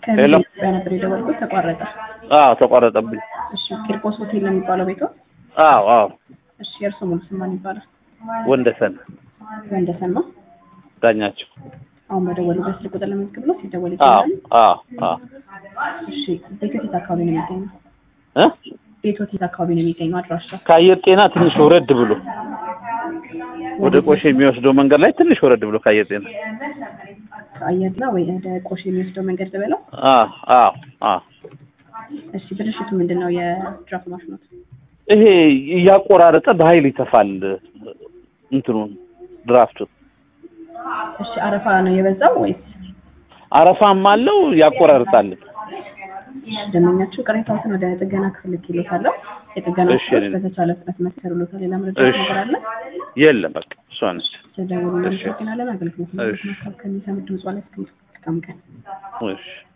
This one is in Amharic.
ሄሎ። ከኢትዮጵያ ነበር የደወልኩት ተቋረጠ። አዎ ተቋረጠብኝ። እሺ ቂርቆስ ሆቴል ነው የሚባለው ቤቶ? አዎ አዎ እሺ የእርሶ ሙሉ ስም ማን ይባላል? ወንደሰን ወንደሰን ነው። ዳኛቸው። አሁን በደወሉበት ስልክ ቁጥር ለመዝግብ ነው ሲደወል አዎ ይችላል። አዎ አዎ እሺ ቤቶት የት አካባቢ ነው የሚገኘው? እ ቤቶት የት አካባቢ ነው የሚገኘው? አድራሻ ከአየር ጤና ትንሽ ወረድ ብሎ ወደ ቆሼ የሚወስደው መንገድ ላይ ትንሽ ወረድ ብሎ ከአየር ጤና ከአየር ላይ ወይ ወደ ቆሽ የሚወስደው መንገድ ልበለው? አዎ አዎ አዎ እሺ ብልሽቱ ምንድን ነው? የድራፍት ማሽኖት ይሄ እያቆራረጠ በኃይል ይተፋል እንትኑን ድራፍቱን እሺ አረፋ ነው የበዛው ወይስ አረፋም አለው ያቆራርጣል። ደንበኛችሁ ቅሬታዎትን ወደ ጥገና ክፍል ልኬሎታለሁ። የጥገና እሺ፣ ክፍሎች እኔ- በተቻለ ፍጥነት መሰሩሎታል። ሌላ መረጃ እሺ። ነገር አለ? የለም በቃ እሷ ነች። ተደውሉ። እሺ። እናመሰግናለን። አገልግሎት እሺ። ከሚሰሙት ድምጽ ላይ እስከሚጠቀም ቀን እሺ